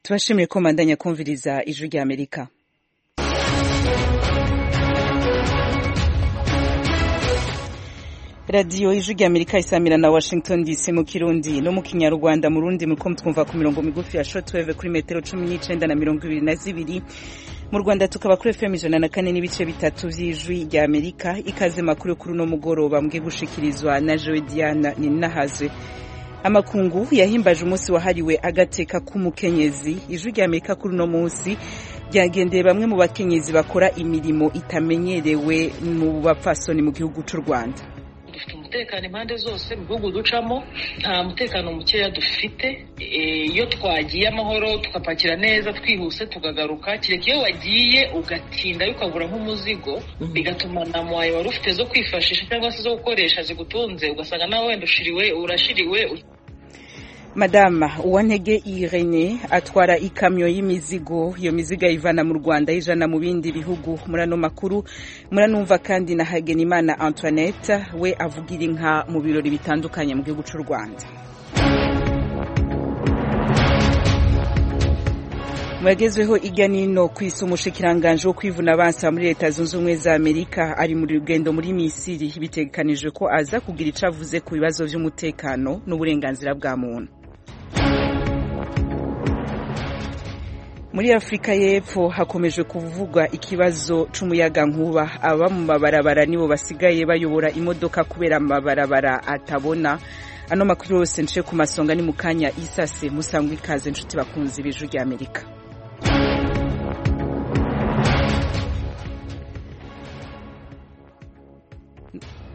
tubashimire ko mubandanya kumviriza ijwi rya amerika radiyo ijwi rya amerika isamira na washington dc mu kirundi no mu kinyarwanda mu rundi muri ko mutwumva ku mirongo migufi ya shotweve kuri metero cumi n'icenda na mirongo ibiri na zibiri mu rwanda tukaba kuri fm ijana na kane n'ibice bitatu by'ijwi rya amerika ikaze makuru kuri uno mugoroba mwe gushikirizwa na joe diana ninahazwe amakungu yahimbaje umunsi wahariwe agateka k'umukenyezi ijwi rya amerika kuri uno munsi byagendeye bamwe mu bakenyezi bakora imirimo itamenyerewe mu bapfasoni mu gihugu cy'u rwanda dufite umutekano impande zose mu bihugu ducamo nta mutekano mukeya dufite iyo twagiye amahoro tugapakira neza twihuse tukagaruka kereka iyo wagiye ugatinda ukagura nk'umuzigo bigatuma na mwawe wari ufite zo kwifashisha cyangwa se zo gukoresha zigutunze ugasanga nawe wenda ushiriwe urashiriwe madama uwantege irene atwara ikamyo y'imizigo iyo mizigo ayivana mu rwanda ayijana mu bindi bihugu muri ano makuru muranumva kandi na hagenimana antoinette we avugira inka mu birori bitandukanye mu gihugu cy'u rwanda mwagezweho iganino ku isi umushikiranganji wo kwivuna abansi muri leta zunze ubumwe za amerika ari mu rugendo muri misiri bitegekanijwe ko aza kugira icyo avuze ku bibazo by'umutekano n'uburenganzira bwa muntu muri afurika y'epfo hakomeje kuvugwa ikibazo cy'umuyaga nkuba aba mu mabarabara nibo basigaye bayobora imodoka kubera amabarabara atabona ano makuru yose nce ku masonga ni mu kanya isase musangwa ikaze inshuti bakunzi b'ijwi rya amerika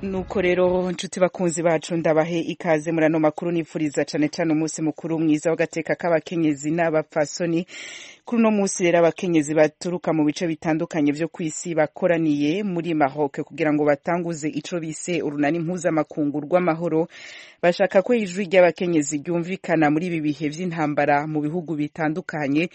nuko rero inshuti bakunzi bacu ndabahe ikaze muri ano makuru nifuriza cyane cyane umunsi mukuru mwiza w'agateka k'abakenyezi n'abapfasoni kuri uno munsi rero abakenyezi baturuka mu bice bitandukanye byo ku isi bakoraniye muri maroc kugira ngo batanguze ico bise urunani mpuzamakungu rw'amahoro bashaka ko ijwi ry'abakenyezi ryumvikana muri ibi bihe vy'intambara mu bihugu bitandukanye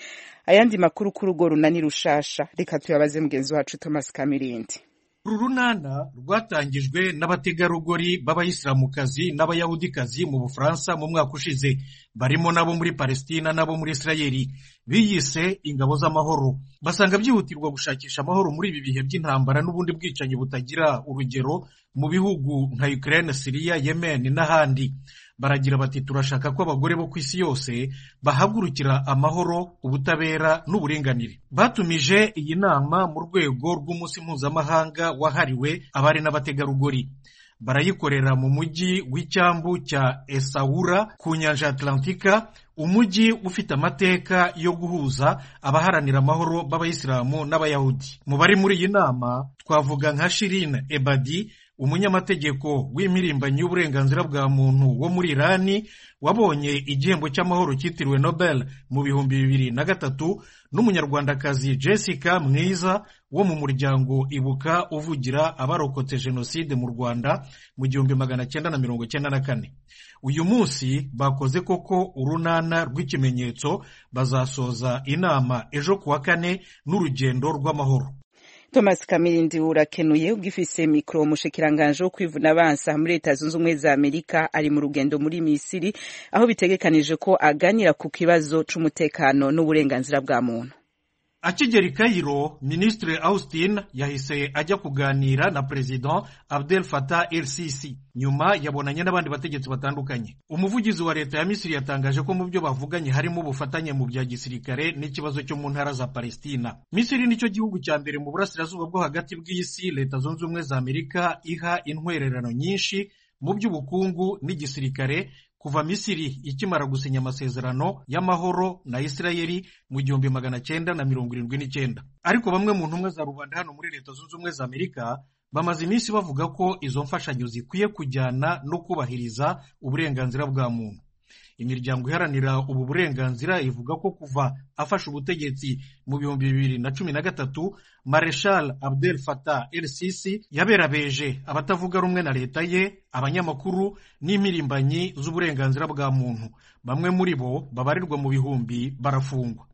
ayandi makuru kuri urwo runani rushasha reka tuyabaze mugenzi wacu thomas kamirindi uru runana rwatangijwe n'abategarugori b'abayisilamukazi n'abayahudikazi mu bufaransa mu mwaka ushize barimo n'abo muri palesitina n'abo muri isirayeli biyise ingabo z'amahoro basanga byihutirwa gushakisha amahoro muri ibi bihe by'intambara n'ubundi bwicanyi butagira urugero mu bihugu nka ukraine siriya yemen n'ahandi baragira bati turashaka ko abagore bo ku isi yose bahagurukira amahoro ubutabera n'uburinganire batumije iyi nama mu rwego rw'umunsi mpuzamahanga wahariwe abari n'abategarugori barayikorera mu mujyi w'icyambu cya esawura ku nyanja atlantika umujyi ufite amateka yo guhuza abaharanira amahoro b'abayisilamu n'abayahudi mu bari muri iyi nama twavuga nka shirine ebadi umunyamategeko w'impirimbanyi y'uburenganzira bwa muntu wo muri irani wabonye igihembo cy'amahoro cyitiriwe nobel mu bihumbi bibiri na gatatu n'umunyarwandakazi jessica mwiza wo mu muryango ibuka uvugira abarokotse jenoside mu rwanda mu gihumbi magana cyenda na mirongo cyenda na kane uyu munsi bakoze koko urunana rw'ikimenyetso bazasoza inama ejo kuwa kane n'urugendo rw'amahoro thomas kamirindi urakenuye ugifise mikoro umushikiranganje wo kwivuna abansa muri leta zunze ubumwe za amerika ari mu rugendo muri misiri aho bitegekanije ko aganira ku kibazo c'umutekano n'uburenganzira bwa muntu akigera i kayiro minisitiri austin yahise ajya kuganira na perezida abdel fatah el sisi nyuma yabonanye n'abandi bategetsi batandukanye umuvugizi wa leta ya misiri yatangaje ko mu byo bavuganye harimo ubufatanye mu bya gisirikare n'ikibazo cyo mu ntara za palestina misiri nicyo gihugu cya mbere mu burasirazuba bwo hagati bw'isi leta zunze ubumwe za amerika iha intwererano nyinshi mu by'ubukungu n'igisirikare kuva misiri ikimara gusinya amasezerano y'amahoro na isirayeli mu gihumbi magana cyenda na mirongo irindwi n'icyenda ariko bamwe mu ntumwa za rubanda hano muri leta zunze ubumwe za amerika bamaze iminsi bavuga ko izo mfashanyo zikwiye kujyana no kubahiriza uburenganzira bwa muntu imiryango iharanira ubu burenganzira ivuga ko kuva afashe ubutegetsi mu bihumbi bibiri na cumi na gatatu mareshal abdel fatah el sisi yaberabeje abatavuga rumwe na leta ye abanyamakuru n'impirimbanyi z'uburenganzira bwa muntu bamwe muri bo babarirwa mu bihumbi barafungwa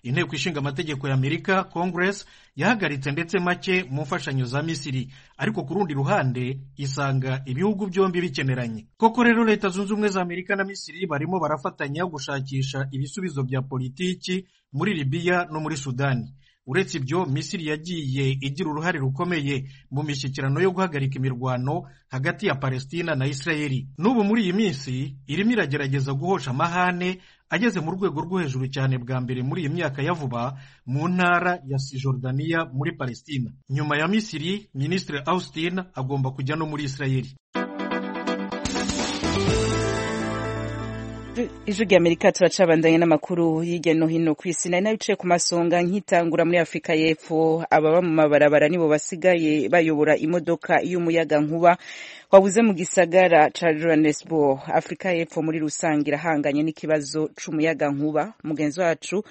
inteko ishinga amategeko ya amerika congress yahagaritse ndetse make mu mfashanyo za misiri ariko ku rundi ruhande isanga ibihugu byombi bikeneranye koko rero leta zunze ubumwe za amerika na misiri barimo barafatanya gushakisha ibisubizo bya politiki muri libiya no muri sudani uretse ibyo misiri yagiye igira uruhare rukomeye mu mishyikirano yo guhagarika imirwano hagati ya palestina na isirayeli n'ubu muri iyi minsi irimo iragerageza guhosha amahane ageze mu rwego rwo hejuru cyane bwa mbere muri iyi myaka ya vuba mu ntara ya sijordaniya muri palestina nyuma ya misiri minisitiri austin agomba kujya no muri isirayeli ijwi ry'amerika turacabandanye n'amakuru hirya no hino ku isi nari nayo ku masonga nkitangura muri afurika y'epfo ababa mu mabarabara nibo basigaye bayobora imodoka y'umuyaga nkuba wabuze mu gisagara cya johannesburg afurika y'epfo muri rusange irahanganye n'ikibazo cy'umuyaga nkuba mugenzi wacu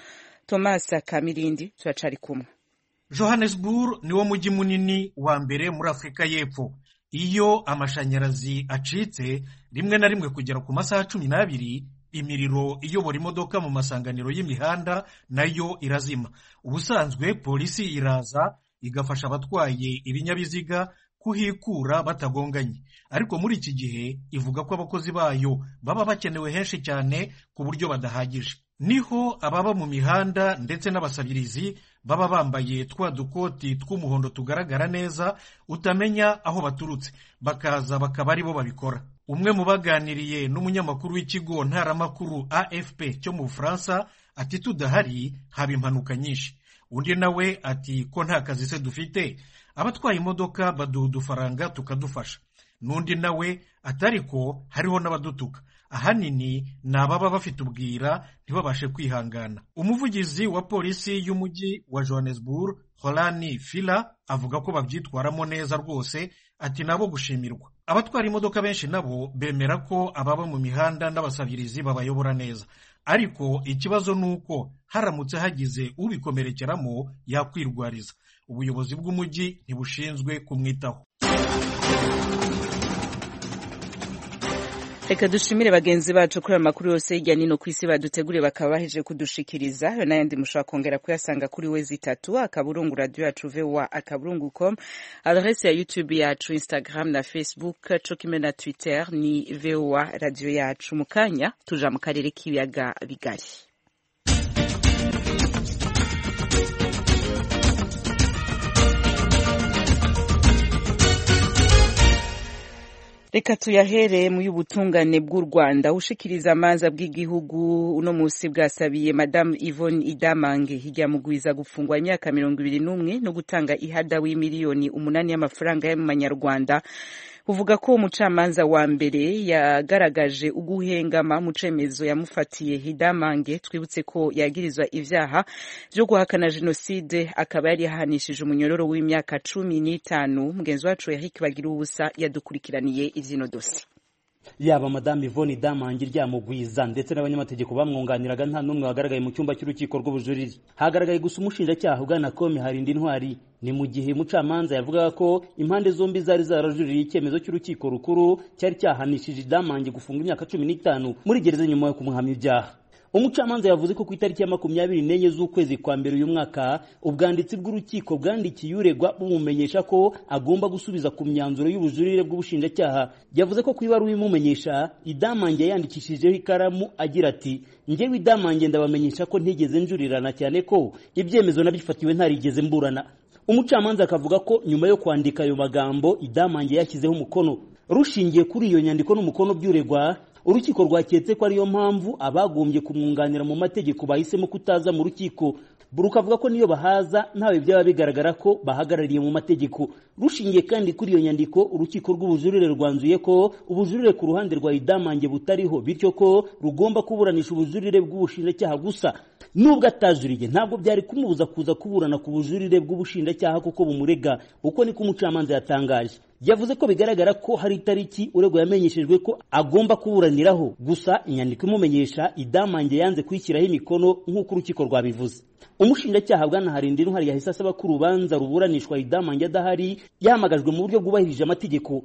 thomas kamirindi turacari kumwe johannesburg niwo mujyi munini wa mbere muri afurika y'epfo iyo amashanyarazi acitse rimwe na rimwe kugera ku masaha cumi n'abiri imiriro iyobora imodoka mu masanganiro y'imihanda nayo irazima ubusanzwe polisi iraza igafasha abatwaye ibinyabiziga kuhikura batagonganye ariko muri iki gihe ivuga ko abakozi bayo baba bakenewe henshi cyane ku buryo badahagije niho ababa mu mihanda ndetse n'abasabirizi baba bambaye twa dukoti tw'umuhondo tugaragara neza utamenya aho baturutse bakaza bakaba aribo babikora umwe mu baganiriye n'umunyamakuru w'ikigo ntaramakuru afp cyo mu bufaransa ati tudahari haba impanuka nyinshi undi nawe ati ko nta kazi se dufite abatwaye imodoka baduha udufaranga tukadufasha n'undi nawe atariko hariho n'abadutuka ahanini ni ababa bafite ubwira ntibabashe kwihangana umuvugizi wa polisi y'umujyi wa johannesburg horani fila avuga ko babyitwaramo neza rwose ati nabo gushimirwa abatwara imodoka benshi nabo bemera ko ababa mu mihanda n'abasabirizi babayobora neza ariko ikibazo ni uko haramutse hagize ubikomerekeramo yakwirwariza ubuyobozi bw'umujyi ntibushinzwe kumwitaho reka dushimire bagenzi bacu kuri amakuru yose hirya nino ku isi baduteguriye bakaba baheje kudushikiriza ayo n'ayandi mushobora kongera kuyasanga kuri wezi itatu akaburungu radiyo yacu vewa akaburungu komu aderesi ya yutube yacu instagram na facebook cokime na twitter ni vewa radiyo yacu mu kanya tuja mu karere k'ibiyaga bigari reka tuyahere mu y'ubutungane bw'u rwanda ushikiriza amanza bw'igihugu uno munsi bwasabiye madamu yvonne idamange ijyamugwiza gufungwa imyaka mirongo ibiri n'umwe no gutanga ihada w'imiliyoni umunani y'amafaranga y'amanyarwanda uvuga ko umucamanza wa mbere yagaragaje uguhengama mu cemezo yamufatiye hidamange twibutse ko yagirizwa ivyaha vyo guhakana jenoside akaba yari yahanishije umunyororo w'imyaka cumi n'itanu mugenzi wacu eric bagira ubusa yadukurikiraniye ivyino dosiye yaba madamu ivoni damange ryamugwiza ndetse n'abanyamategeko bamwunganiraga nta n'umwe wagaragaye mu cyumba cy'urukiko rw'ubujurire hagaragaye gusa umushinjacyaha ugana komi harinda intwari ni mu gihe umucamanza yavugaga ko impande zombi zari zarajuririye icyemezo cy'urukiko rukuru cyari cyahanishije damange gufunga imyaka cumi n'itanu muri gereza nyuma yo kumuhamya ibyaha umucamanza yavuze ko ku itariki ya makumyabiri n'enye z'ukwezi kwa mbere uyu mwaka ubwanditsi bw'urukiko bwandikiye uregwa bumumenyesha ko agomba gusubiza ku myanzuro y'ubujurire bw'ubushinjacyaha yavuze ko ku ibaruwa imumenyesha idamange yayandikishijeho ikaramu agira ati njyewe idamange ndabamenyesha ko ntigeze njurirana cyane ko ibyemezo nabifatiwe ntarigeze mburana umucamanza akavuga ko nyuma yo kwandika ayo magambo idamange yashyizeho umukono rushingiye kuri iyo nyandiko n'umukono by'uregwa urukiko rwaketse ko ariyo mpamvu abagombye kumwunganira mu mategeko bahisemo kutaza mu rukiko rukavuga ko niyo bahaza ntawe byaba bigaragara ko bahagarariye mu mategeko rushingiye kandi kuri iyo nyandiko urukiko rw'ubujurire rwanzuye ko ubujurire ku ruhande rwa idamange butariho bityo ko rugomba kuburanisha ubujurire bw'ubushinjacyaha gusa nubwo atajuriye ntabwo byari kumubuza kuza kuburana ku bujurire bw'ubushinjacyaha kuko bumurega uko niko umucamanza yatangaje yavuze ko bigaragara ko hari itariki urego yamenyeshejwe ko agomba kuburaniraho gusa inyandiko imumenyesha idamange yanze kuyishyiraho imikono nk'uko urukiko rwabivuze umushinjacyaha bwanaharinda intwari yahise asaba ko urubanza ruburanishwa idamange adahari yahamagajwe mu buryo bwubahirije amategeko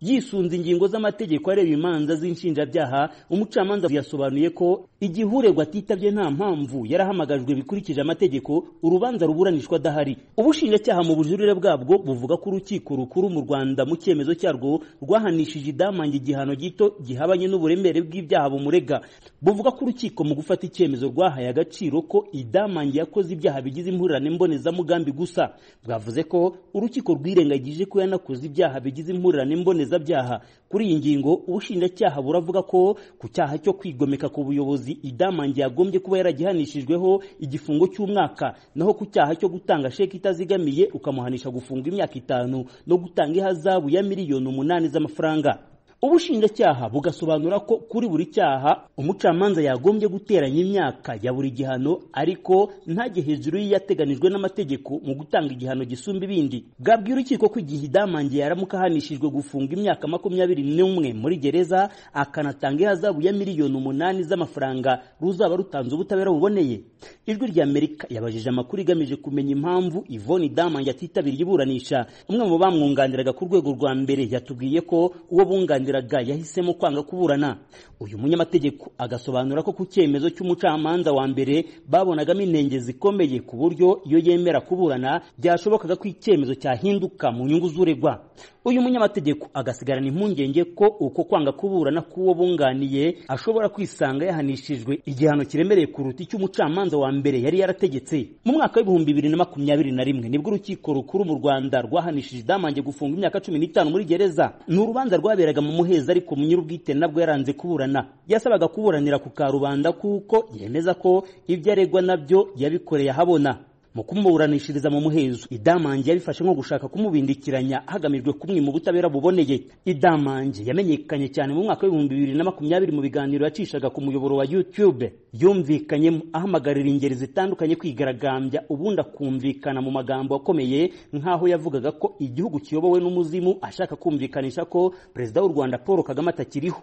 yisunze ingingo z'amategeko areba imanza z'inshinjabyaha umucamanza yasobanuye ko igihe uregwa atitabye nta mpamvu yarahamagajwe bikurikije amategeko urubanza ruburanishwa adahari ubushinjacyaha mu bujurire bwabwo buvuga ko urukiko rukuru mu rwanda mu cyemezo cyarwo rwahanishije idamange igihano gito gihabanye n'uburemere bw'ibyaha bumurega buvuga ko urukiko mu gufata icyemezo rwahaye agaciro ko idamange yakoze ibyaha bigize impurirane mbonezamugambi gusa bwavuze ko urukiko rwirengagije ko yanakoze ibyaha bigize impurirane mbonezabyaha kuri iyi ngingo ubushinjacyaha buravuga ko ku cyaha cyo kwigomeka ku buyobozi idamange yagombye kuba yaragihanishijweho igifungo cy'umwaka naho ku cyaha cyo gutanga sheki itazigamiye ukamuhanisha gufunga imyaka itanu no gutanga ihazabu ya miliyoni umunani z'amafaranga ubushinjacyaha bugasobanura ko kuri buri cyaha umucamanza yagombye guteranya imyaka ya buri gihano ariko ntajye hejuru y'iyateganijwe n'amategeko mu gutanga igihano gisumba ibindi bwabwiye urukiko ko igihe idamange yaramuka ahanishijwe gufunga imyaka makumyabiri n'umwe muri gereza akanatanga ihazabu ya miliyoni umunani z'amafaranga ruzaba rutanze ubutabera buboneye ijwi ry'amerika yabajije amakuru igamije kumenya impamvu ivoni damange atitabiriye iburanisha umwe mu bamwunganiraga ku rwego rwa mbere yatubwiye ko uwo bunganira yahisemo kwanga kuburana uyu munyamategeko agasobanura ko ku cyemezo cy'umucamanza wa mbere babonagamo intenge zikomeye ku buryo iyo yemera kuburana byashobokaga ko icyemezo cyahinduka mu nyungu z'uregwa uyu munyamategeko agasigarana impungenge ko uko kwanga kuburana k'uwo bunganiye ashobora kwisanga yahanishijwe igihano kiremereye kuruta icy'umucamanza wa mbere yari yarategetse mu mwaka w'ibihumbi bibiri na makumyabiri na rimwe nibwo urukiko rukuru mu rwanda rwahanishije idamange gufunga imyaka cumi n'itanu muri gereza ni urubanza rwaberaga mu muheza ariko nyir'ubwite nabwo yaranze kuburana yasabaga kuburanira ku karubanda kuko yemeza ko ibyo aregwa nabyo yabikoreye ahabona mu kumuburanishiriza mu muhezo idamange yabifashe nko gushaka kumubindikiranya hagamijwe kumwima ubutabera buboneye idamange yamenyekanye cyane mu mwaka w'ibihumbi bibiri na makumyabiri mu biganiro yacishaga ku muyoboro wa youtube yumvikanyemo ahamagarira ingeri zitandukanye kwigaragambya ubundi akumvikana mu magambo akomeye nk'aho yavugaga ko igihugu kiyobowe n'umuzimu ashaka kumvikanisha ko perezida w'u rwanda paul kagame atakiriho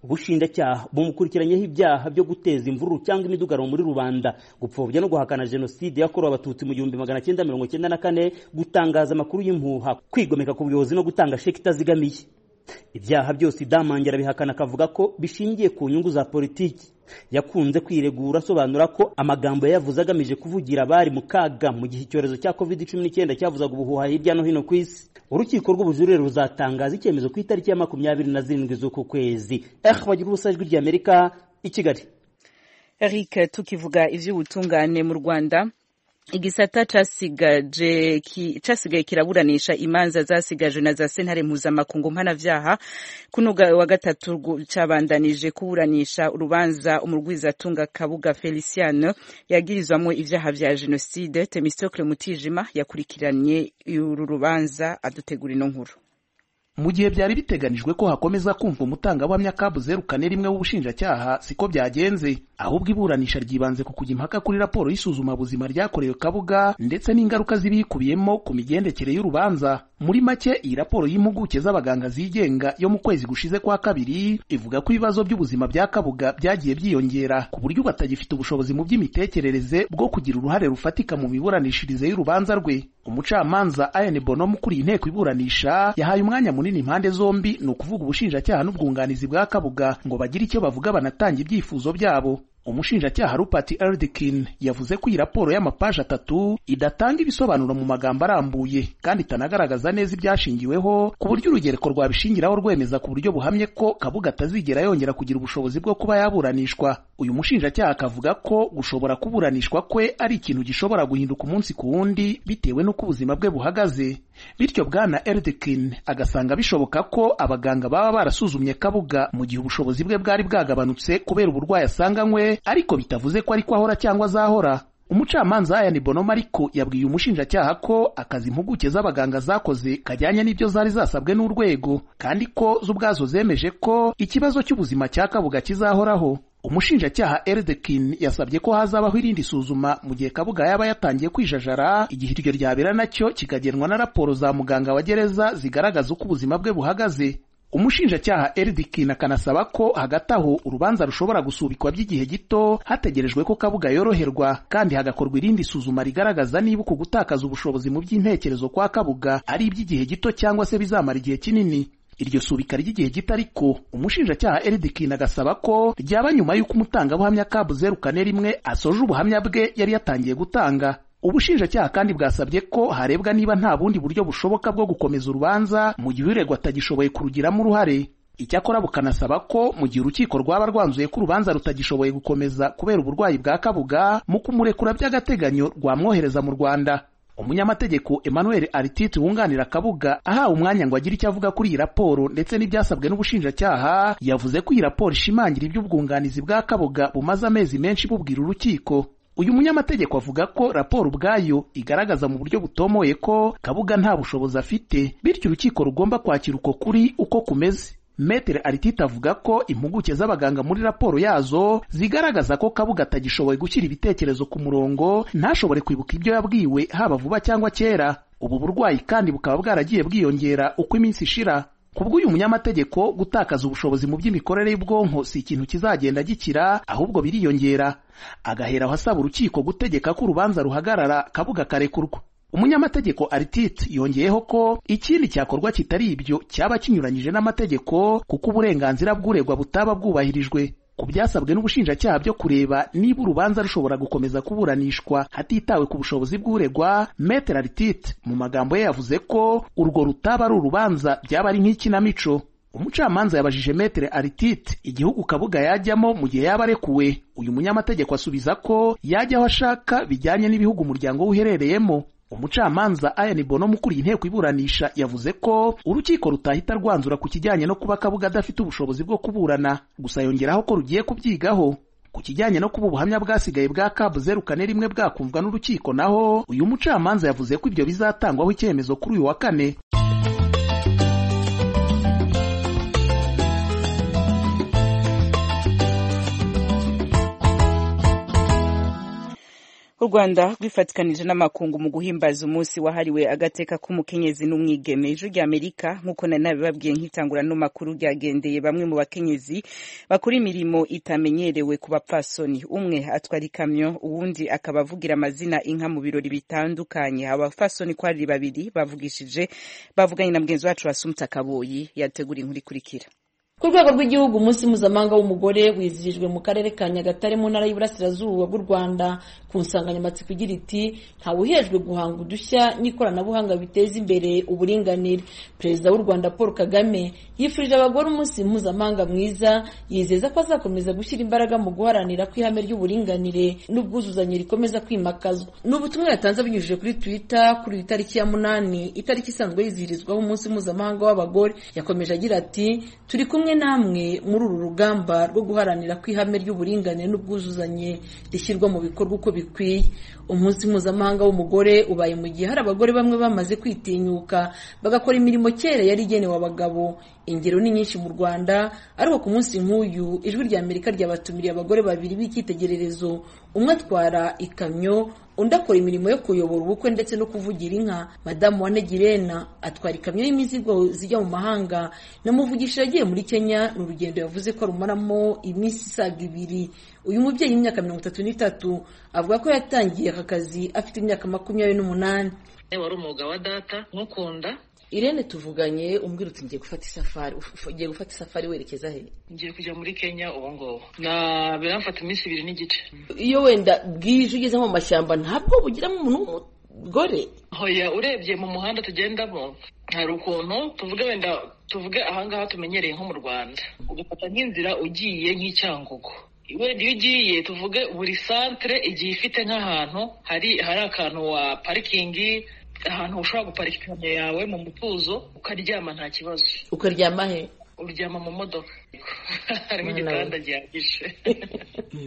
ubushinjacyaha bumukurikiranyeho ibyaha byo guteza imvururu cyangwa imidugaro muri rubanda gupfobya no guhakana jenoside yakorewe abatutsi mu gihumbi magana cyenda mirongo cyenda na kane gutangaza amakuru y'impuha kwigomeka ku buyobozi no gutanga sheki itazigamiye ibyaha byose idamange arabihakana akavuga ko bishingiye ku nyungu za politiki yakunze kwiregura asobanura ko amagambo yayavuze agamije kuvugira abari mu kaga mu gihe icyorezo cya covid cumi n'icyenda cyavuzaga ubuhuha hirya no hino ku isi urukiko rw'ubujurire ruzatangaza icyemezo ku itariki ya makumyabiri na zirindwi z'uku kwezi eh bagira ubusa ijwi ry'amerika i kigali eric tukivuga iby'ubutungane mu rwanda igisata casigaje ki, casigaye kiraburanisha imanza zasigajwe na za sentare mpuzamakungu mpanavyaha kuno wa gatatu cabandanije kuburanisha urubanza umurwizatunga kabuga feliciano yagirizwamwo ivyaha vya jenoside temistocle mutijima yakurikiranye uru rubanza adutegura ino nkuru mu gihe byari biteganijwe ko hakomeza kumva umutangabuhamya kabuzeru kane rimwe w'ubushinjacyaha siko byagenze ahubwo iburanisha ryibanze ku kujya impaka kuri raporo y'isuzumabuzima ryakorewe kabuga ndetse n'ingaruka zibikubiyemo ku migendekere y'urubanza muri make iyi raporo y'impuguke z'abaganga zigenga yo mu kwezi gushize kwa kabiri ivuga ko ibibazo by'ubuzima bya kabuga byagiye byiyongera ku buryo batagifite ubushobozi mu by'imitekerereze bwo kugira uruhare rufatika mu miburanishirize y'urubanza rwe umucamanza Ian Bonom ukuriye inteko iburanisha yahaye umwanya munini impande zombi ni ukuvuga ubushinjacyaha n'ubwunganizi bwa kabuga ngo bagire icyo bavuga banatanga ibyifuzo byabo umushinjacyaha rupati erdikin yavuze ko iyi raporo y'amapaji atatu idatanga ibisobanuro mu magambo arambuye kandi itanagaragaza neza ibyashingiweho ku buryo urugereko rwabishingiraho rwemeza ku buryo buhamye ko kabuga atazigera yongera kugira ubushobozi bwo kuba yaburanishwa uyu mushinjacyaha akavuga ko gushobora kuburanishwa kwe ari ikintu gishobora guhinduka umunsi ku wundi bitewe n'uko ubuzima bwe buhagaze bityo bwana erdikin agasanga bishoboka ko abaganga baba barasuzumye kabuga mu gihe ubushobozi bwe bwari bwagabanutse kubera uburwayi asanganywe ariko bitavuze ko ariko ahora cyangwa azahora umucamanza Ayani Bonoma ariko yabwiye umushinjacyaha ko akazi impuguke z'abaganga zakoze kajyanye n'ibyo zari zasabwe n'urwego kandi ko zo ubwazo zemeje ko ikibazo cy'ubuzima cya kabuga kizahoraho umushinjacyaha Erdekin yasabye ko hazabaho irindi suzuma mu gihe kabuga yaba yatangiye kwijajara igihe iryo ryabera nacyo kikagenwa na raporo za muganga wa gereza zigaragaza uko ubuzima bwe buhagaze umushinjacyaha Erdikin akanasaba ko hagati aho urubanza rushobora gusubikwa by'igihe gito hategerejwe ko kabuga yoroherwa kandi hagakorwa irindi suzuma rigaragaza niba uku gutakaza ubushobozi mu by'intekerezo kwa kabuga ari iby'igihe gito cyangwa se bizamara igihe kinini iryo subika ry'igihe gito ariko umushinjacyaha Eridikin agasaba ko ryaba nyuma y'uko umutangabuhamya kabuzeru kane rimwe asoje ubuhamya bwe yari yatangiye gutanga ubushinjacyaha kandi bwasabye ko harebwa niba nta bundi buryo bushoboka bwo gukomeza urubanza mu gihe uregwa atagishoboye kurugiramo uruhare icyakora bukanasaba ko mu gihe urukiko rwaba rwanzuye ko urubanza rutagishoboye gukomeza kubera uburwayi bwa kabuga mu kumurekura by'agateganyo rwamwohereza mu rwanda umunyamategeko emmanuel arititi wunganira kabuga ahawe umwanya ngo agire icyo avuga kuri iyi raporo ndetse n'ibyasabwe n'ubushinjacyaha yavuze ko iyi raporo ishimangira iby'ubwunganizi bwa kabuga bumaze amezi menshi bubwira urukiko uyu munyamategeko avuga ko raporo ubwayo igaragaza mu buryo butomoye ko kabuga nta bushobozi afite bityo urukiko rugomba kwakira uko kuri uko kumeze Metere Aritita avuga ko impuguke z'abaganga muri raporo yazo zigaragaza ko Kabuga atagishoboye gushyira ibitekerezo ku murongo ntashobore kwibuka ibyo yabwiwe haba vuba cyangwa kera ubu burwayi kandi bukaba bwaragiye bwiyongera uko iminsi ishira kubw'uyu munyamategeko gutakaza ubushobozi mu by'imikorere y'ubwonko si ikintu kizagenda gikira ahubwo biriyongera agaheraho asaba urukiko gutegeka ko urubanza ruhagarara Kabuga akarekurwa umunyamategeko Artit yongeyeho ko ikindi cyakorwa kitari ibyo cyaba kinyuranyije n'amategeko kuko uburenganzira bw'uregwa butaba bwubahirijwe ku byasabwe n'ubushinjacyaha byo kureba niba urubanza rushobora gukomeza kuburanishwa hatitawe ku bushobozi bw'uregwa Metere Artit mu magambo ye yavuze ko urwo rutaba ari urubanza byaba ari nk'ikinamico umucamanza yabajije Metere Aritite igihugu Kabuga yajyamo mu gihe yaba arekuwe uyu munyamategeko asubiza ko yajya aho ashaka bijyanye n'ibihugu umuryango we uherereyemo umucamanza ayani bono mukuriye inteko iburanisha yavuze ko urukiko rutahita rwanzura ku kijyanye no kuba kabuga adafite ubushobozi bwo kuburana gusa yongeraho ko rugiye kubyigaho ku kijyanye no kuba ubuhamya bwasigaye bwa kabu zeru kane rimwe bwakumvwa n'urukiko naho uyu mucamanza yavuze ko ibyo bizatangwaho icyemezo kuri uyu wa kane u rwanda rwifatikanije n'amakungu mu guhimbaza umunsi wahariwe agateka k'umukenyezi n'umwigeme ejo rya amerika nk'uko nari nabibabwiye nk'itangura n'amakuru ryagendeye bamwe mu bakenyezi bakora imirimo itamenyerewe ku bapfasoni umwe atwara ikamyo uwundi akaba avugira amazina inka mu birori bitandukanye abapfasoni ko ari babiri bavugishije bavuganye na mugenzi wacu wasumta kaboyi yategura inkuru ikurikira ku rwego rw'igihugu umunsi mpuzamahanga w'umugore wizihijwe mu karere ka nyagatare mu ntara y'iburasirazuba bw'u rwanda ku nsanganyamatsiko igira iti ntawuhejwe guhanga udushya n'ikoranabuhanga biteza imbere uburinganire perezida w'u rwanda paul kagame yifurije abagore umunsi mpuzamahanga mwiza yizeza ko azakomeza gushyira imbaraga mu guharanira ko ihame ry'uburinganire n'ubwuzuzanye rikomeza kwimakazwa ni ubutumwa yatanze abinyujije kuri twitter kuri iyi tariki ya munani itariki isanzwe yizihirizwaho umunsi mpuzamahanga w'abagore yakomeje agira ati turi kumwe kumwe namwe muri uru rugamba rwo guharanira ko ihame ry'uburinganire n'ubwuzuzanye rishyirwa mu bikorwa uko bikwiye umunsi mpuzamahanga w'umugore ubaye mu gihe hari abagore bamwe bamaze kwitinyuka bagakora imirimo kera yari igenewe abagabo ingero ni nyinshi mu rwanda ariko ku munsi nk'uyu ijwi rya amerika ryabatumiriye abagore babiri b'icyitegererezo umwe atwara ikamyo undi akora imirimo yo kuyobora ubukwe ndetse no kuvugira inka madamu wa negirena atwara ikamyo y'imizigo zijya mu mahanga namuvugisha yagiye muri kenya ni urugendo yavuze ko arumaramo iminsi isaga ibiri uyu mubyeyi w'imyaka mirongo itatu n'itatu avuga ko yatangiye aka kazi afite imyaka makumyabiri n'umunani wari umwuga wa data nkukunda irene tuvuganye umbwira uti ngiye gufata isafari ugiye gufata isafari werekeza he ngiye kujya muri kenya ubu ngubu na biramfata iminsi ibiri n'igice iyo wenda bwije ugeze mu mashyamba ntabwo bugiramo umuntu w'umugore hoya urebye mu muhanda tugendamo hari ukuntu tuvuge wenda tuvuge ahangaha tumenyereye nko mu rwanda ugafata nk'inzira ugiye nk'icyangugu wenda iyo ugiye tuvuge buri santire igiye ifite nk'ahantu hari hari akantu wa parikingi ahantu ushobora guparika ikamyo yawe mu mutuzo ukaryama nta kibazo ukaryama he uryama mu modoka harimo igitanda gihagije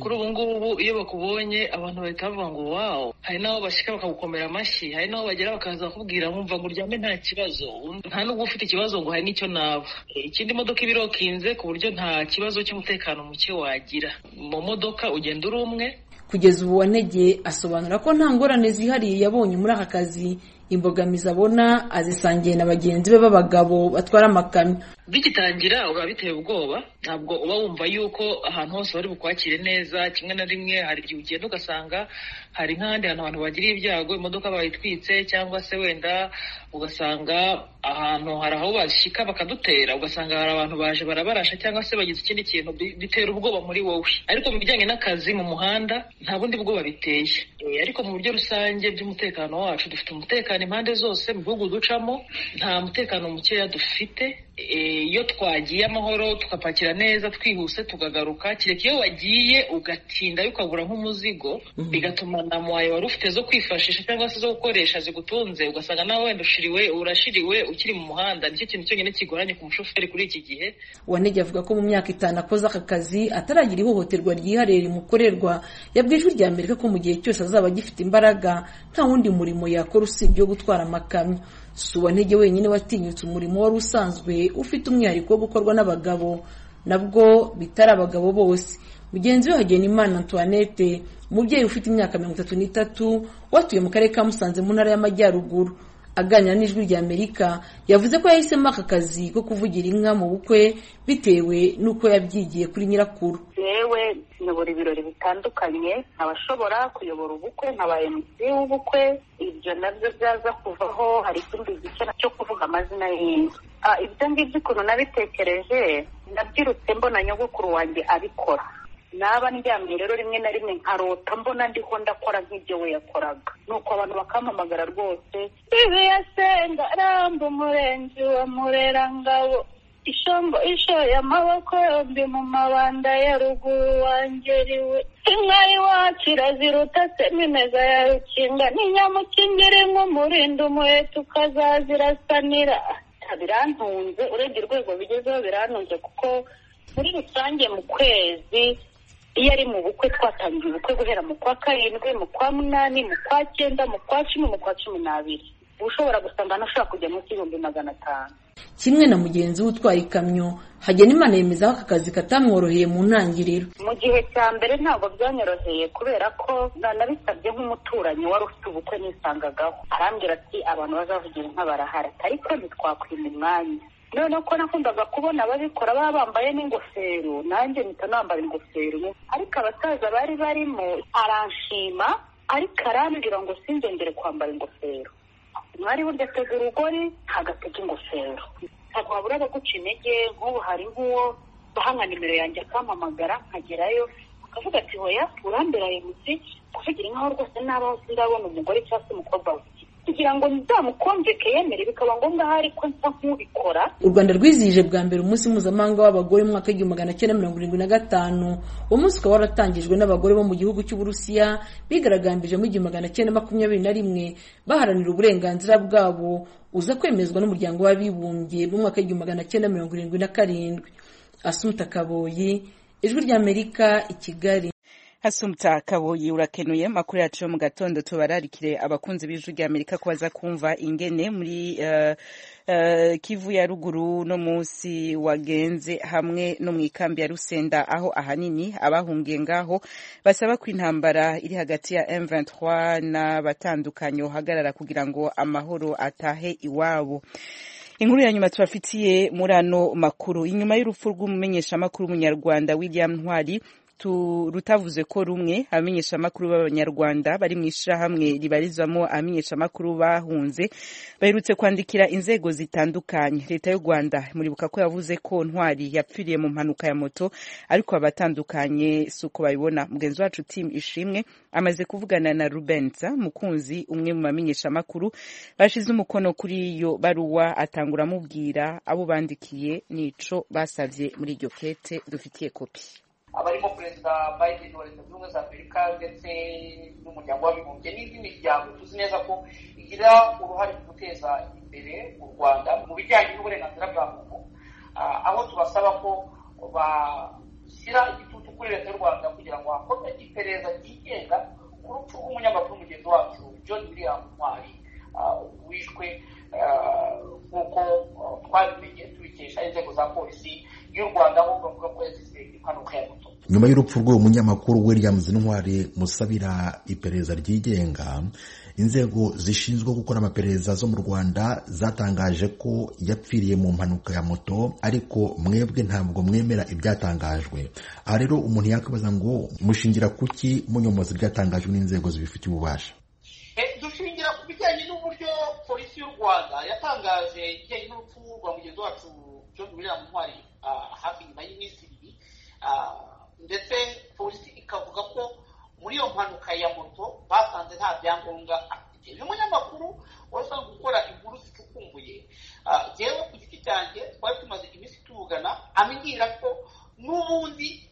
kuri ubu ngubu iyo bakubonye abantu bahita bavuga ngo wawu hari n'abo bashyika bakagukomera amashyi hari n'abo bagera bakaza bakubwira nkumva ngo uryame nta kibazo nta n'ubwo ufite ikibazo ngo hari n'icyo naba ikindi modoka iba irokinze ku buryo nta kibazo cy'umutekano muke wagira mu modoka ugenda uri umwe kugeza ubu wanegeye asobanura ko nta ngorane zihariye yabonye muri aka kazi imbogamizi abona azisangiye na bagenzi be b'abagabo batwara amakamyo bigitangira uba biteye ubwoba ntabwo uba wumva yuko ahantu hose bari bukwakire neza kimwe na rimwe hari igihe ugenda ugasanga hari nk'ahandi hantu abantu bagiriye ibyago imodoka bayitwitse cyangwa se wenda ugasanga ahantu hari aho bashyika bakadutera ugasanga hari abantu baje barabarasha cyangwa se bagize ikindi kintu bi- bitera ubwoba muri wowe ariko mu bijyanye n'akazi mu muhanda nta bundi bwoba biteye Eh, ariko mu buryo rusange by'umutekano wacu dufite umutekano impande zose mu bihugu ducamo nta mutekano mukeya dufite Eh, iyo twagiye amahoro tugapakira neza twihuse tukagaruka kereka iyo wagiye ugatinda ukagura nk'umuzigo bigatuma na mwayo wari ufite zo kwifashisha cyangwa se zo gukoresha zigutunze ugasanga nawe wenda ushiriwe urashiriwe ukiri mu muhanda nicyo kintu cyonyine kigoranye ku mushoferi kuri iki gihe wanege avuga ko mu myaka itanu akoze aka kazi ataragira ihohoterwa ryihariye rimukorerwa yabwiye ijwi rya amerika ko mu gihe cyose azaba agifite imbaraga nta wundi murimo yakora usibye wo gutwara amakamyo si uwantege wenyine watinyutse umurimo wari usanzwe ufite umwihariko wo gukorwa n'abagabo nabwo bitari abagabo bose mugenzi we hagenimana antoinette umubyeyi ufite imyaka mirongo itatu n'itatu watuye mu karere ka musanze mu ntara y'amajyaruguru aganira n'ijwi rya amerika yavuze ko yahisemo aka kazi ko kuvugira inka mu bukwe bitewe n'uko yabyigiye kuri nyirakuru yewe nyobora ibirori bitandukanye nkaba nshobora kuyobora ubukwe nkaba MC w'ubukwe ibyo nabyo byaza kuvaho hari ikindi gice cyo kuvuga amazina y'inzu Ah, ibyo ngibyo ukuntu nabitekereje nabyirutse mbona nyogokuru wanjye abikora naba ndyamye rero rimwe na rimwe nkarota mbona ndiho ndakora nk'ibyo we yakoraga nuko abantu bakampamagara rwose ibi yasenga ramba umurenzi wa murerangabo ishombo ishoye amaboko yombi mu mabanda ya ruguru wangeriwe inka iwacu iraziruta semimeza ya rukinga n'inyamukingiri nk'umurinda umuheto ukazazirasanira birantunze urebye urwego bigezeho birantunze kuko muri rusange mu kwezi iyo ari mu bukwe twatangiye ubukwe guhera mu kwa karindwi mu kwa munani mu kwa cyenda mu kwa cumi mu kwa cumi n'abiri uba ushobora gusanga nashobora kujya munsi y'ibihumbi magana atanu kimwe na mugenzi we utwaye ikamyo hagenimana yemeza ko aka kazi katamworoheye mu ntangiriro mu gihe cya mbere ntabwo byanyoroheye kubera ko na- nabisabye nk'umuturanyi wari ufite ubukwe nisangagaho arambwira ati abantu bazavugira inka barahara ariko ntitwakwima umwanya noneho ko nakundaga kubona ababikora baba bambaye n'ingofero nanjye mpita nambara ingofero ariko abasaza bari barimo aranshima ariko arambwira ngo sinzongere kwambara ingofero mwari burya atega urugori ntabwo atega ingofero ntabwo wabura abaguca intege nk'ubu hari nk'uwo baha nimero yanjye akampamagara nkagerayo akavuga ati hoya urambera ayo munsi kuvugira inkaho rwose naba hose ndabona umugore cyangwa se umukobwa we kugira ngo nzamukonjeke yemere bikaba ngombwa ahari ko nsa nk'ubikora u rwanda rwizihije bwa mbere umunsi mpuzamahanga w'abagore mu mwaka w'igihumbi magana cyenda mirongo irindwi na gatanu uwo munsi ukaba waratangijwe n'abagore bo mu gihugu cy'uburusiya bigaragambije mu igihumbi magana cyenda makumyabiri na rimwe baharanira uburenganzira bwabo uza kwemezwa n'umuryango w'abibumbye mu mwaka w'igihumbi magana cyenda mirongo irindwi na karindwi asumuta kaboyi ijwi ry'amerika i kigali hasumta kaboyi urakenuye makuru yacu yo mu gatondo tubararikire abakunzi b'ijwi rya amerika ko baza kumva ingene muri eh, eh, kivu ya ruguru no munsi wagenze hamwe no mu ikambi ya rusenda aho ahanini abahungiye ngaho basaba ko intambara iri hagati ya m23 n'abatandukanye uhagarara kugira ngo amahoro atahe iwabo Inkuru ya nyuma tubafitiye muri ano makuru. Inyuma y'urupfu rw'umumenyeshamakuru w'umunyarwanda William Ntwari, tu- rutavuze ko rumwe abamenyeshamakuru b'abanyarwanda bari mu ishyirahamwe ribarizwamo abamenyeshamakuru bahunze baherutse kwandikira inzego zitandukanye leta y'u rwanda muribuka ko yavuze ko ntwari yapfiriye mu mpanuka ya moto ariko abatandukanye si uko babibona mugenzi wacu tim ishimwe amaze kuvugana na rubensa mukunzi umwe mu bamenyeshamakuru bashize umukono kuri iyo baruwa atangura amubwira abo bandikiye nico basabye muri iryo kete dufitiye kopi abarimo perezida biden wa leta zunze ubumwe za amerika ndetse n'umuryango w'abibumbye n'indi miryango tuzi neza ko igira uruhare mu guteza imbere u rwanda mu bijyanye n'uburenganzira bwa muntu Ah, aho tubasaba ko bashyira igitutu kuri leta y'u rwanda kugira ngo hakorwe iperereza ryigenga ku rupfu rw'umunyamakuru mugenzi wacu john william ntwari ah, wishwe ah, nk'uko ah, twabimenye tubikesha inzego za polisi y'u rwanda aho bavuga ko yazize impanuka ya moto nyuma y'urupfu rw'uwo munyamakuru williams ntwari musabira iperereza ryigenga inzego zishinzwe gukora amaperereza zo mu rwanda zatangaje ko yapfiriye mu mpanuka ya moto ariko mwebwe ntabwo mwemera ibyatangajwe aha rero umuntu yakwibaza ngo mushingira kuki munyomoza ibyatangajwe n'inzego zibifitiye ububasha dushingira ku bijyanye n'uburyo polisi y'u rwanda yatangaje ibijyanye n'urupfu rwa mugenzi wacu john william ntwari hafi nyuma y'iminsi ibiri ndetse polisi ikavuga ko muri iyo mpanuka ya moto basanze nta byangombwa afite uyu munyamakuru wasanzwe gukora inkuru zicukumbuye yewe ku giti cyanjye twari tumaze iminsi tuvugana ambwira ko n'ubundi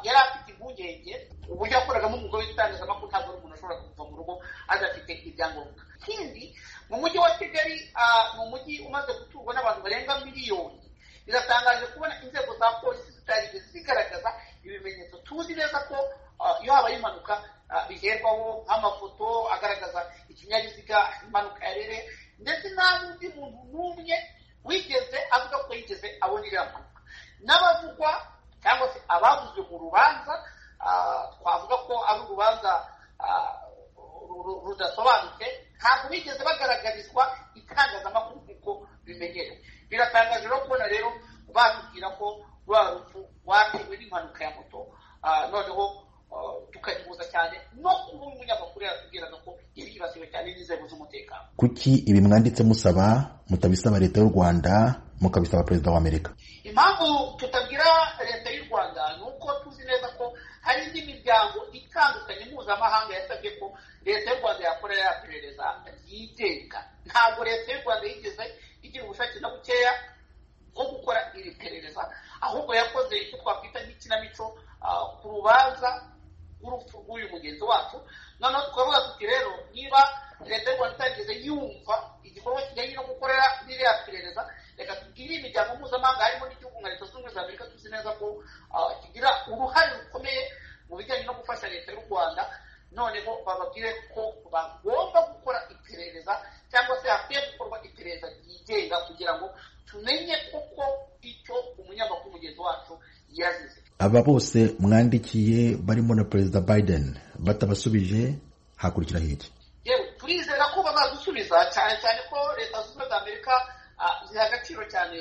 yari afite impungenge uburyo yakoragamo umugore w'itangazamakuru ntabwo ari umuntu ashobora kuva mu rugo adafite ibyangombwa ikindi mu mujyi wa kigali ni umujyi umaze guturwa n'abantu barenga miliyoni biratangaje kubona inzego za polisi zitarigeze zigaragaza ibimenyetso tuzi neza ko iyo habaye impanuka biherwaho nk'amafoto agaragaza ikinyabiziga impanuka yarere ndetse nta n'undi muntu n'umwe wigeze avuga ko yigeze abona iriya mpanuka n'abavugwa cyangwa se abavuzwe mu rubanza twavuga ko ari urubanza rudasobanutse ntabwo bigeze bagaragarizwa itangazamakuru nk'uko bimenyerewe biratangaje no kubona rero batubwira ko rwa rupfu rwatewe n'impanuka ya moto noneho tukayihuza cyane no kuba umunyamakuru yatubwiraga ko yibasiwe cyane n'inzego z'umutekano kuki ibi mwanditse musaba mutabisaba leta y'u rwanda mukabisaba perezida wa amerika impamvu tutabwira leta y'u rwanda ni uko tuzi neza ko hari indi miryango itandukanye mpuzamahanga yasabye ko leta y'u rwanda yakora yaperereza yigenga ntabwo leta y'u rwanda yigeze igira ubushake na bukeya bwo gukora iri perereza ahubwo yakoze icyo twakwita nk'ikinamico ku rubanza rw'urupfu rw'uyu mugenzi wacu noneho tukavuga tuti rero niba leta y'u rwanda itageze yumva igikorwa kijyanye no gukorera n'iriya perereza reka tubwire imiryango mpuzamahanga harimo n'igihugu nka leta zunze ubumwe za amerika tuzi neza ko kigira uruhare rukomeye mu bijyanye no gufasha leta y'u rwanda noneho bababwire ko bagomba gukora iperereza cyangwa se hakwiye gukorwa iperereza ryigenga kugira ngo tumenye kuko icyo umunyamakuru mugenzi wacu yazize aba bose mwandikiye barimo na perezida biden batabasubije hakurikiraho iki yewe turizera ko bazadusubiza cyane cyane ko leta zunze ubumwe za amerika ziha agaciro cyane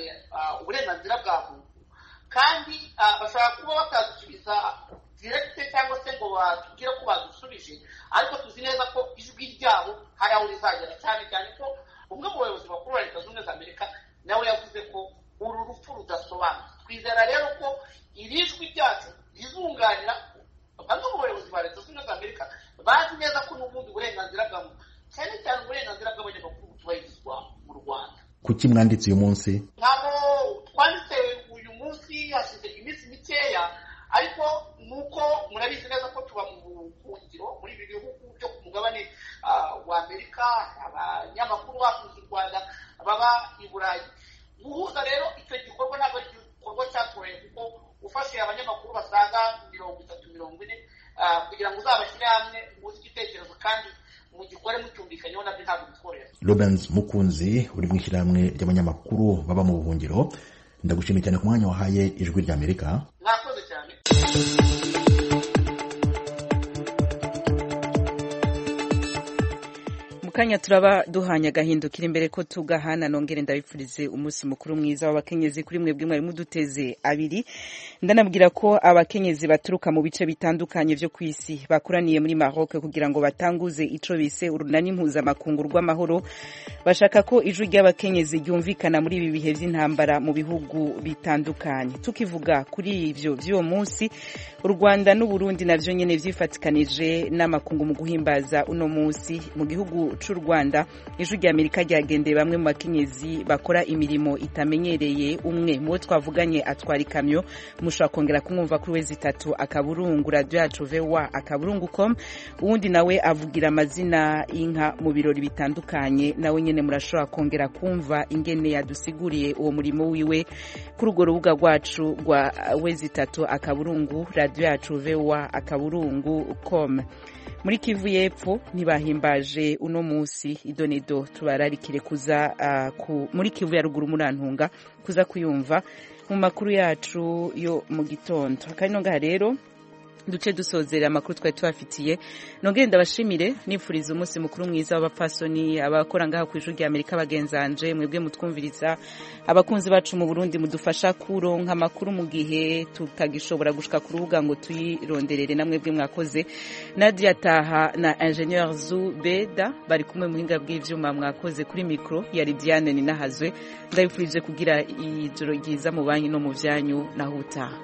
uburenganzira bwa muntu kandi bashobora kuba batadusubiza direkite cyangwa se ngo batubwire ko badusubije ariko tuzi neza ko ijwi ryabo hari aho rizagera cyane cyane ko umwe mu bayobozi bakuru ba leta zunze ubumwe za amerika nawe yavuze ko uru rupfu rudasobanutse twizera rero ko iri jwi ryacu rizunganira bamwe mu bayobozi ba leta zunze ubumwe za amerika bazi neza ko n'ubundi burenganzira bwa muntu cyane cyane uburenganzira bw'abanyamakuru butubahirizwa mu rwanda kuki mwanditse uyu munsi ntabwo twanditse uyu munsi hashize iminsi mikeya ariko nuko murabizi neza ko tuba mu buhungiro muri ibi bihugu byo ku mugabane wa amerika abanyamakuru bakunze u rwanda baba i burayi guhuza rero icyo gikorwa ntabwo ari igikorwa cyatoroye kuko ufashe abanyamakuru basaga mirongo itatu mirongo ine kugira ngo uzabashyire hamwe umunsi igitekerezo kandi mugikore mucyumvikanyeho nabyo ntabwo bitworohera robens mukunzi uri mu ishyirahamwe ry'abanyamakuru baba mu buhungiro ndagushimiye cyane ku mwanya wahaye ijwi rya amerika mwakoze cyane kanya turaba duhanye agahinduka iri imbere ko tugahana nongere ndabifurize umunsi mukuru mwiza w'abakenyezi kuri mwebwe mwari muduteze abiri ndanabwira ko abakenyezi baturuka mu bice bitandukanye byo ku isi bakoraniye muri Maroc kugira ngo batanguze ico bise urunani mpuzamakungu rw'amahoro bashaka ko ijwi ry'abakenyezi ryumvikana muri ibi bihe by'intambara mu bihugu bitandukanye tukivuga kuri ivyo by'uwo munsi u Rwanda n'u Burundi navyo nyene vyifatikanije n'amakungu mu guhimbaza uno munsi mu gihugu cy'u rwanda ijwi rya amerika ryagendeye bamwe mu bakenyezi bakora imirimo itamenyereye umwe mu bo twavuganye atwara ikamyo mushobora kongera kumwumva kuri wezi itatu akaburungu radiyo yacu vewa akaburungu komu uwundi nawe avugira amazina y'inka mu birori bitandukanye nawe nyine murashobora kongera kumva ingene yadusiguriye uwo murimo wiwe kuri urwo rubuga rwacu rwa wezi itatu akaburungu radiyo yacu vewa akaburungu komu muri kivu y'epfo ntibahimbaje uno munsi idonedo tubararikire kuza uh, ku, muri kivu ya ruguru murantunga kuza kuyumva mu makuru yacu yo mu gitondo akarinongaha rero duce dusozera amakuru twari tubafitiye nongere ndabashimire nifuriza umunsi mukuru mwiza w'abapfasoni abakora ngaha ku ijuru ry'amerika bagenzanje mwebwe mutwumviriza abakunzi bacu mu burundi mudufasha kuronka amakuru mu gihe tutagishobora gushika ku rubuga ngo tuyironderere na mwebwe mwakoze nadia taha na ingenieur zu beda bari kumwe mu buhinga bw'ivyuma mwakoze kuri mikoro ya lidiane ninahazwe ndabifurije kugira ijoro ryiza mu banki no mu vyanyu naho utaha